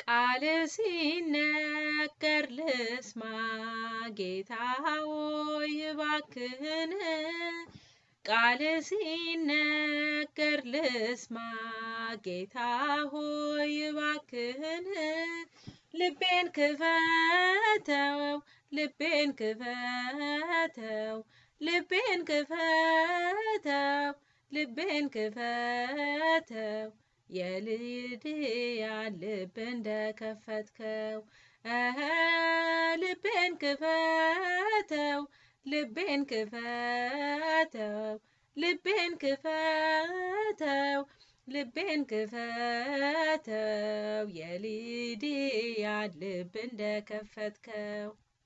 ቃል ሲነገር ልስማ ጌታ ሆይ እባክህን ቃል ሲነገር ልስማ ጌታ ሆይ እባክህን ልቤን ክፈተው ልቤን ክፈተው ልቤን ክፈተው ልቤን ክፈተው የልድያን ልብ እንደከፈትከው እኸ ልቤን ክፈተው ልቤን ክፈተው ልቤን ክፈተው ልቤን ክፈተው የልድያን ልብ እንደከፈትከው